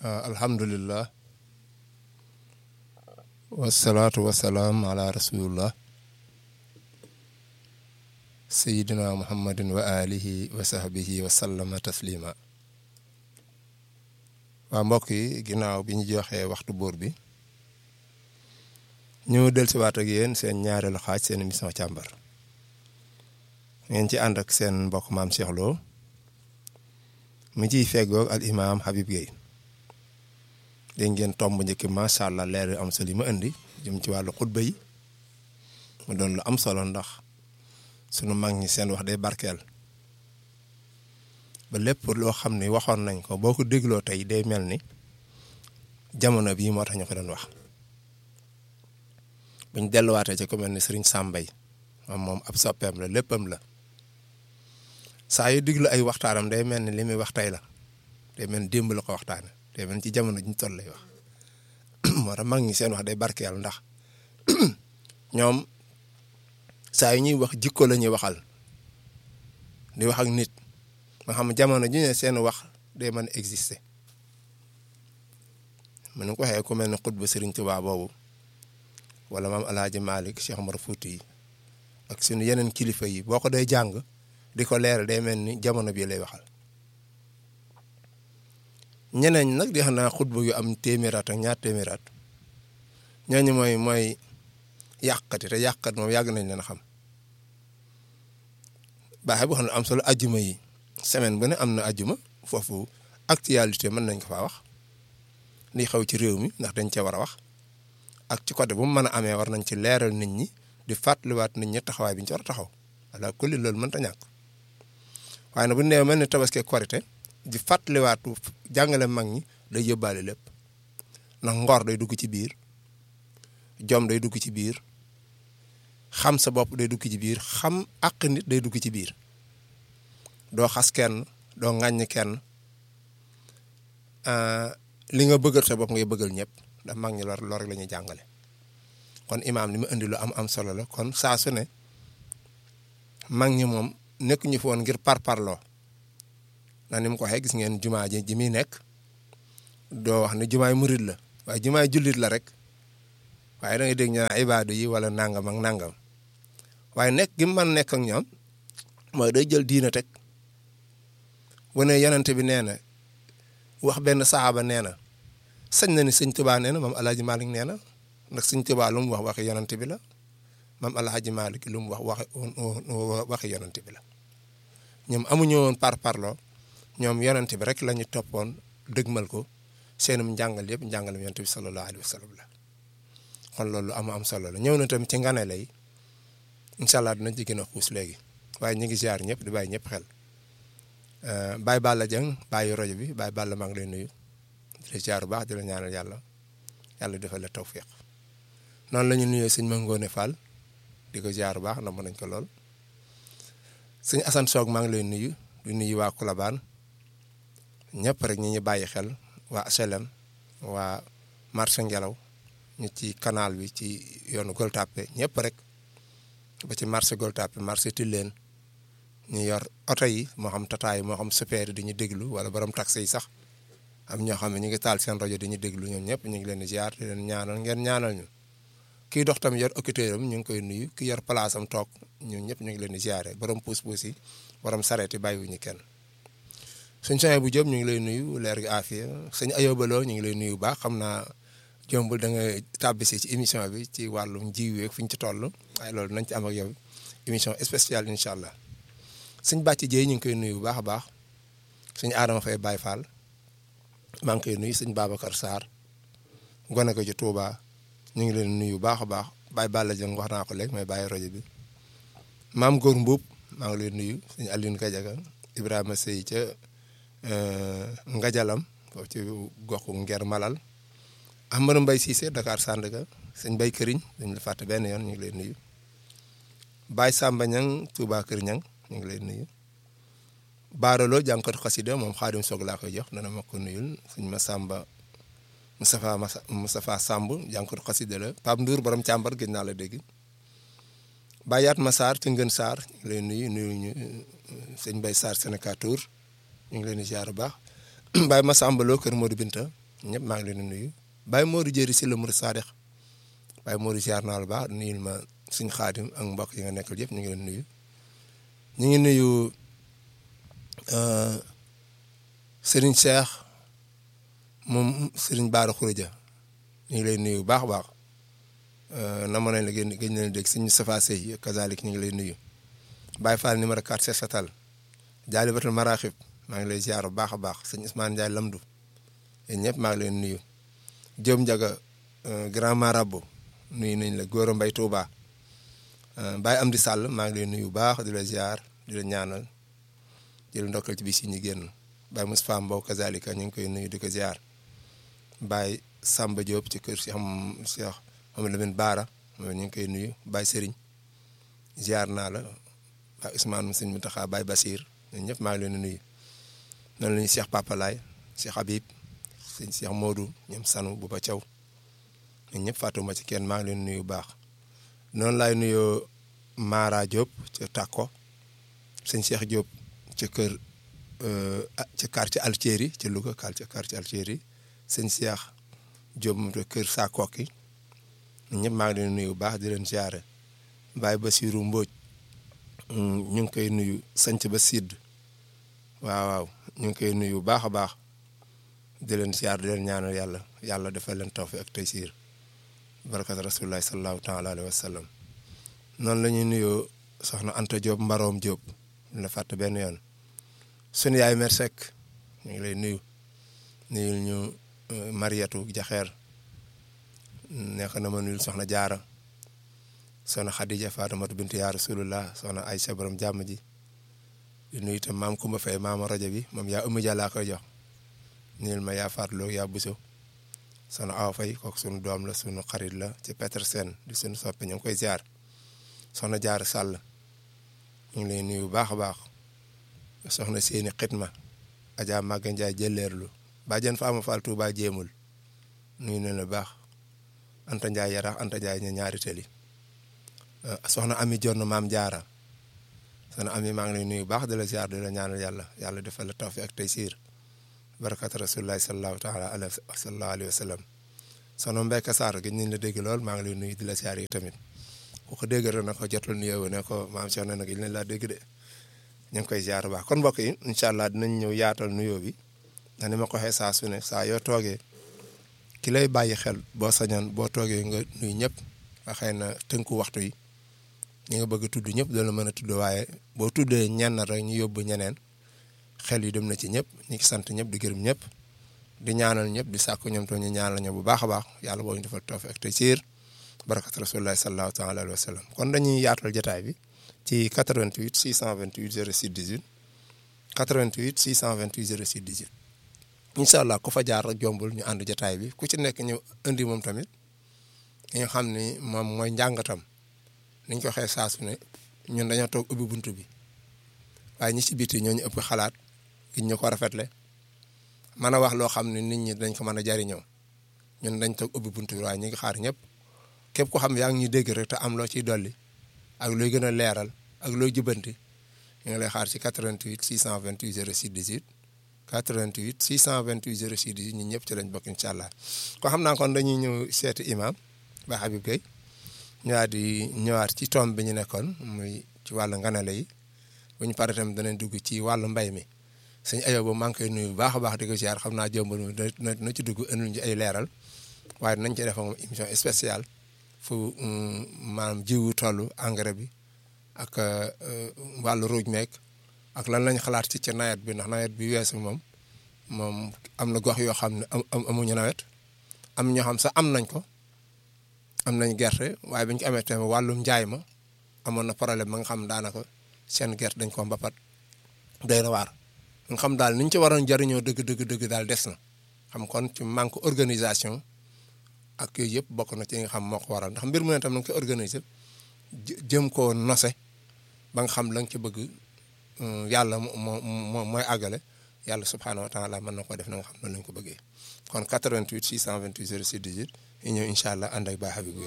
alhamdulillah wasalaatu wasalaam ala rasulillah sayidina muhammadin wa alihi wa sahbihi wa sallama taslima waa mbokk yi ginnaaw bi ñu joxee waxtu buur bi ñu del si waat ak yéen seen ñaareelu xaaj seen émission càmbar ngeen ci ànd ak seen mbokk maam Cheikh Lo mi ciy feggoog al imaam Habib Gueye dégg ngeen tomb njëkk macha allah leer yu am solo yi ma indi jëm ci wàllu xutba yi mu doon lu am solo ndax sunu mag ñi seen wax day barkeel ba lépp loo xam ni waxoon nañ ko boo ko dégloo tey day mel ni jamono bii moo tax ñu ko doon wax buñ delluwaatee ci ku mel ni Serigne Sambay moom moom ab soppeem la léppam la saa yu diglu ay waxtaanam day mel ni li muy wax tey la day mel ni démb la ko waxtaane day mel ni ci jamono ji ñu toll lay wax moo tax mag ñi seen wax day barkeel ndax ñoom saa yu ñuy wax jikko la ñuy waxal di wax ak nit nga xam jamono ji ne seen wax day mën a exister mën nga ko waxee ku mel ne xutba Sëriñ Tuubaa boobu wala maam Alaaji Malick Cheikh Omar Fouti yi ak suñu yeneen kilifa yi boo ko day jàng di ko leeral day mel ni jamono bii lay waxal ñeneen nag di xam naa xutba yu am téeméeraat ak ñaar téeméeraat ñooñu mooy mooy yàqati te yàqat moom yàgg nañ leen xam baaxe boo xam ne am solo ajjuma yi semaine bu ne am na ajjuma foofu actualité mën nañ ko faa wax li xew ci réew mi ndax dañ cee war a wax ak ci côté bu mu mën a amee war nañ ci leeral nit ñi di fàttaliwaat nit ñi taxawaay bi ñu ci war a taxaw wala kulli loolu mënta ñàkk waaye nag bu nee mel ni tabaski korite di fàttaliwaatu jàngale mag ñi day yóbbaale lépp ndax ngor day dugg ci biir jom day dugg ci biir xam sa bopp day dugg ci biir xam àq nit day dugg ci biir doo xas kenn doo ŋàññ kenn li nga bëggal sa bopp ngay bëggal ñëpp ndax mag ñi lor lor rek la ñuy jàngale kon imaam li mu indi lu am am solo la kon saa su ne mag ñi moom nekk ñu fi woon ngir parparloo na ni mu ko waxee gis ngeen jumaa ji ji muy nekk doo wax ne jumaay murid la waaye jumaay jullit la rek waaye da ngay dégg ñu naan ibaadu yi wala nangam ak nangam waaye nekk gi mu mën nekk ak ñoom mooy day jël diina teg wane yonente bi nee na wax benn saxaaba nee na sañ na ni sëñ Tuubaa nee na moom Alaaji Malik nee na ndax sëñ Tuubaa lu mu wax waxi yonente bi la moom Alaaji Malik lu mu wax waxi waxi yonente bi la ñoom amuñu woon par parloo ñoom yonente bi rek la ñu toppoon dëgmal ko seenum njàngal yëpp njàngalam yonente bi sallallahu alayhi wa sallam la kon loolu am am solo la ñëw na tamit ci ngane lay incha allah dinañ ci gën a xuus léegi waaye ñu ngi ziar ñëpp di bàyyi ñëpp xel Baye Balla Dieng bàyyi rajo bi Baye Balla maa ngi lay nuyu di la ziar bu baax di la ñaanal yàlla yàlla defal la tawfiq noonu la ñu nuyoo sëñ Mangone Fall di ko ziar bu baax na mën nañ ko lool sëñ Assane Soog maa ngi lay nuyu di nuyu waa Colobane ñëpp rek ñi ñu bàyyi xel waa HLM waa marché Ngelaw ñu ci canal bi ci yoonu Gueule Tapée ñëpp rek ba ci marché Gueule Tapée marché Tilène ñu yor oto yi moo xam tataay moo xam super di ñu déglu wala borom taxi yi sax am ñoo xam ne ñu ngi taal seen rajo di ñu déglu ñoom ñëpp ñu ngi leen di ziar di leen ñaanal ngeen ñaanal ñu kii dox tam yor occuteur am ñu ngi koy nuyu ki yor place am toog ñun ñëpp ñu ngi leen di ziare borom puus-puus yi borom sareet yi bàyyiwuñu kenn suñ soxee bu Jóob ñu ngi lay nuyu leer gi aafiya sëñ ayobaloo ñu ngi lay nuyu baax xam naa jombul da nga tàbbisi ci émission bi ci wàllum jiw yeeg fi ñu ci toll waaye loolu nañ ci am ak yow émission spéciale incha allah sëñ bàcc jéey ñu ngi koy nuyu bu baax a baax sëñ Adama Faye Baye Fall maa ngi koy nuyu sëñ Babacar Sarr gone ko ci Touba ñu ngi leen nuyu bu baax a baax Baye Balla Dieng wax naa ko léegi may bàyyi rajo bi maam Góor Mbuub maa ngi leen nuyu sëñ Aline Gadiaga Ibrahima Sey ca Ngajalam foofu ci goxu Nger Malal Amadou Mbaye Cissé Dakar Sandaga sëñ Bay Këriñ dañ la fàtte benn yoon ñu ngi leen nuyu Baye Samba Ñang Touba Kër Ñang ñu ngi leen nuyu baaraloo jànkatu xasida moom xaadim soog laa koy jox dana ma ko nuyul suñ ma sàmba Moustapha Moustapha Samb jànkatu xasida la Pape Ndour borom càmbar gëj naa la dégg Bayaat ma Sarr ci ngën Sarr ñu ngi leen nuyu nuyu ñu sëñ Bay Sarr Sénégal Tour ñu ngi leen di ziar bu baax Baye ma sàmbaloo kër Modou Binta ñëpp maa ngi leen di nuyu Baye Modou Jëri si la Murid Saadix Baye Modou ziar naa la baax nuyul ma suñ xaadim ak mbokk yi nga nekkal yëpp ñu ngi leen nuyu ñu ngi nuyu Serigne Cheikh moom Serigne Baara Khourédia ñu ngi lay nuyu bu baax a baax nama nañ la gën gëj nañ dégg Serigne Safa Sey kazalik ñu ngi lay nuyu Baye Fall numéro 4 Cheikh Satal Jaalibatul Maraxib maa ngi lay ziar bu baax a baax sëñ Ousmane Ndiaye Lamdu yéen ñëpp maa ngi leen nuyu Diop Ndiaga grand marabout nuyu nañ la Gora Mbaye Touba Baye Amdi Sall maa ngi leen nuyu bu baax di la ziar di la ñaanal di la ndokkal ci bis yi ñu génn Baye Moustapha Mbow kazalika ñu ngi koy nuyu di ko ziar Baye Samba Diop ci kër Cheikh Cheikh Mohamed Lamine Baara moom ñu ngi koy nuyu Baye Serigne ziar naa la Baye Ousmane Sëñ Mutaxa Baye Basir ñun ñëpp maa ngi leen di nuyu noonu la ñuy Cheikh Papa Laay Cheikh Habib sëñ Cheikh Modou ñoom Sanu bu ba Thiaw ñun ñëpp fàttuma ci kenn maa ngi leen nuyu bu baax noonu laay nuyoo Mara Diop ca Takko sëñ Cheikh Diop ca kër ca quartier Altieri ca Louga quartier quartier Altieri sëñ Cheikh Diop moom ca kër Sakoki ñun ñëpp maa ngi leen nuyu bu baax di leen ziare Baye Basirou Mbodj ñu ngi koy nuyu sanc ba sidd waaw waaw ñu ngi koy nuyu bu baax a baax di leen ziar di leen ñaanal yàlla yàlla defal leen tawfiq ak taysiir barakat rasulillahi sallallahu taala alayhi wa sallam noonu la ñuy nuyoo soxna Anta Diop Mbaroom Diop la fàtte benn yoon sunu yaay mer Seck ñu ngi lay nuyu nuyul ñu Mariatu Jaxeer nekk na ma nuyul soxna Jaara soxna Khadija Fatimatu bintu yaa rasulullah soxna Aysa borom jàmm ji di nuyu itam maam Kumba Fay maama rajo bi moom yaa ëmb laa koy jox nuyul ma yaa faatloo yaa buso soxna Awa Fay kooku sunu doom la sunu xarit la ci Petersen di sunu soppe ñu ngi koy ziar soxna Jaar Sàll ñu ngi lay nuyu bu baax a baax soxna seeni xitma Adja Maga Ndiaye jëleerlu bàjjen Faama Fall Touba jéemul nuyu na la baax Anta Ndiaye Yarax Anta Ndiaye ña ñaari tëli soxna Ami Jonn maam Jaara soxna Ami maa ngi lay nuyu baax di la ziar di la ñaanal yàlla yàlla defal la tawfiq ak taysiir barakat rasulillahi sallallahu taala alayhi sallallahu alayhi wa sallam soxna Mbeka Sarr gëj nañ la dégg lool maa ngi lay nuyu di la ziar yi tamit ku ko dégg rek na ko jotul nuyoo ne ko maam Cheikh na nag il ne laa dégg de ñu ngi koy ziar baax kon mbokk yi incha allah dinañ ñëw yaatal nuyoo bi ndax ni ma ko waxee saa su ne saa yoo toogee ki lay bàyyi xel boo sañoon boo toogee nga nuyu ñëpp nga xëy na tënku waxtu yi ñi nga bëgg a tudd ñëpp dana mën a tudd waaye boo tuddee ñenn rek ñu yóbbu ñeneen xel yi dem na ci ñëpp ñu ngi sant ñëpp di gërëm ñëpp di ñaanal ñëpp di sàkku ñoom to ñu ñaanal ñu bu baax a baax yàlla boo ñu defal tawfiq ak taysiir barakat rasulillahi sallallahu taala alayhi wa sallam kon dañuy yaatal jotaay bi ci 88 628 06 18 88 628 06 18 incha allah ku fa jaar rek jombul ñu ànd jotaay bi ku ci nekk ñu indi moom tamit ñu xam ni moom mooy njàngatam niñ ko waxee saa su ne ñun dañoo toog ubbi buntu bi waaye ñi ci biti ñoo ñu ëpp xalaat giñ ñu ko rafetle mën a wax loo xam ne nit ñi dañ ko mën a jariñoo ñun dañ toog ubbi buntu bi waaye ñu ngi xaar ñëpp képp ko xam yaa ngi ñu dégg rek te am loo ciy dolli ak looy gën a leeral ak looy jubanti ñu ngi lay xaar ci 88 628 06 18 88 628 06 18 ñun ñëpp ci lañ bokk incha allah ko xam naa kon dañuy ñëw seeti imam ba Habib Gueye ñëwaat di ñëwaat ci tomb bi ñu nekkoon muy ci wàllu nganale yi bu ñu paree tamit danañ dugg ci wàllu mbay mi sëñ ayoo ba maa ngi koy nuyu bu baax a baax di ko ziar xam naa jombal mu na na ci dugg indil ñu ay leeral waaye nañ ci def moom émission spéciale fu maanaam jiwu toll engrais bi ak wàllu ruuj meek ak lan lañ xalaat ci ca nawet bi ndax nawet bi weesu moom moom am na gox yoo xam ne amuñu nawet am ñoo xam sax am nañ ko am nañ gerte waaye biñ ko amee tamit wàllum njaay ma amoon na problème ba nga xam daanaka seen gerte dañ ko mbapat doy na waar nga xam daal niñ ci waroon jariñoo dëgg dëgg dëgg daal des na xam kon ci manque organisation ak yooyu yëpp bokk na ci nga xam moo ko waral ndax mbir mu ne tam na nga koy organiser jëm koo nose ba nga xam la nga ci bëgg yàlla moo moo mooy àggale yàlla subhaanahu wa taala mën na ko def na nga xam noonu lañ ko bëggee kon 88 628 06 18 ñu ñëw incha allah ànd ak Baye Habib